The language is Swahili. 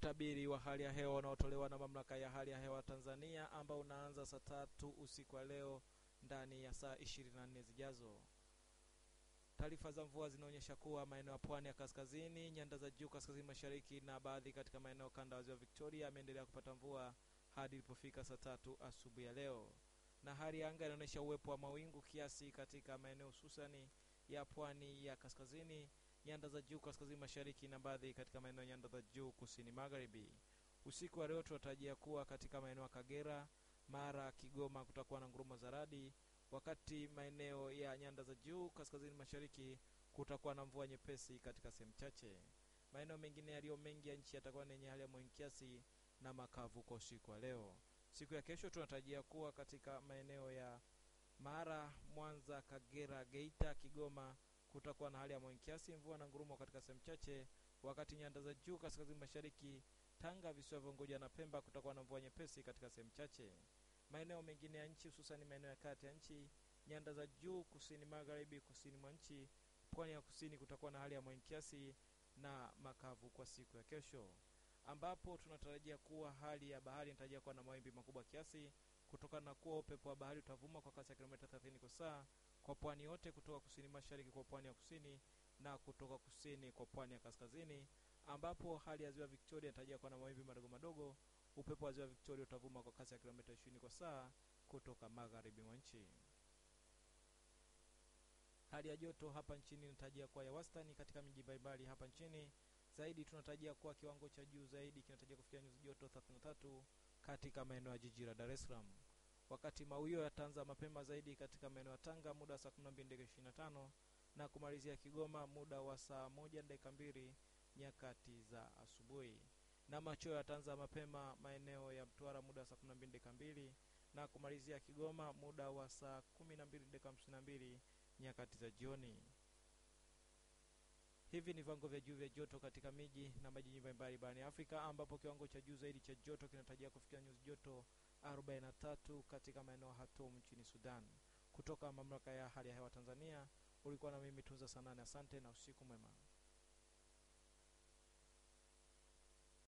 Utabiri wa hali ya hewa unaotolewa na mamlaka ya hali ya hewa Tanzania ambao unaanza saa tatu usiku wa leo ndani ya saa 24 zijazo. Taarifa za mvua zinaonyesha kuwa maeneo ya pwani ya kaskazini, nyanda za juu kaskazini mashariki na baadhi katika maeneo kanda ya ziwa Victoria yameendelea kupata mvua hadi ilipofika saa tatu asubuhi ya leo, na hali ya anga inaonyesha uwepo wa mawingu kiasi katika maeneo hususani ya pwani ya kaskazini, nyanda za juu kaskazini mashariki na baadhi katika maeneo nyanda za juu kusini magharibi. Usiku wa leo tunatarajia kuwa katika maeneo ya Kagera, Mara, Kigoma kutakuwa na ngurumo za radi, wakati maeneo ya nyanda za juu kaskazini mashariki kutakuwa na mvua nyepesi katika sehemu chache. Maeneo mengine yaliyo mengi ya nchi yatakuwa yenye hali ya mawingu kiasi na makavu kwa usiku wa leo. Siku ya kesho tunatarajia kuwa katika maeneo ya Mara, Mwanza, Kagera, Geita, Kigoma kutakuwa na hali ya mawingu kiasi, mvua na ngurumo katika sehemu chache, wakati nyanda za juu kaskazini mashariki, Tanga, visiwa vya Unguja na Pemba kutakuwa na mvua nyepesi katika sehemu chache. Maeneo mengine ya nchi hususani maeneo ya kati ya nchi, nyanda za juu kusini magharibi, kusini mwa nchi, pwani ya kusini kutakuwa na hali ya mawingu kiasi na makavu kwa siku ya kesho, ambapo tunatarajia kuwa hali ya bahari inatarajia kuwa na mawimbi makubwa kiasi kutokana na kuwa upepo wa bahari utavuma kwa kasi ya kilomita 30 kwa saa kwa pwani yote kutoka kusini mashariki kwa pwani ya kusini na kutoka kusini kwa pwani ya kaskazini, ambapo hali ya ziwa Victoria inatarajia kuwa na mawimbi madogo madogo. Upepo wa ziwa Victoria utavuma kwa kasi ya kilomita 20 kwa saa kutoka magharibi mwa nchi. Hali ya joto hapa nchini inatarajia kuwa ya wastani katika miji mbalimbali hapa nchini. Zaidi tunatarajia kuwa kiwango cha juu zaidi kinatarajia kufikia nyuzi joto 33 katika maeneo ya jiji la Dar es Salaam, wakati mawio yataanza mapema zaidi katika maeneo ya Tanga muda wa saa 12 dakika 25 na kumalizia Kigoma muda wa saa moja dakika mbili nyakati za asubuhi, na machweo yataanza mapema maeneo ya Mtwara muda wa saa 12 dakika mbili na kumalizia Kigoma muda wa saa 12 dakika 52 nyakati za jioni. Hivi ni viwango vya juu vya joto katika miji na majiji mbalimbali barani Afrika, ambapo kiwango cha juu zaidi cha joto kinatarajia kufikia nyuzi joto 43 katika maeneo ya Khartoum nchini Sudan. Kutoka mamlaka ya hali ya hewa Tanzania, ulikuwa na mimi Tunza Sanane. Asante na usiku mwema.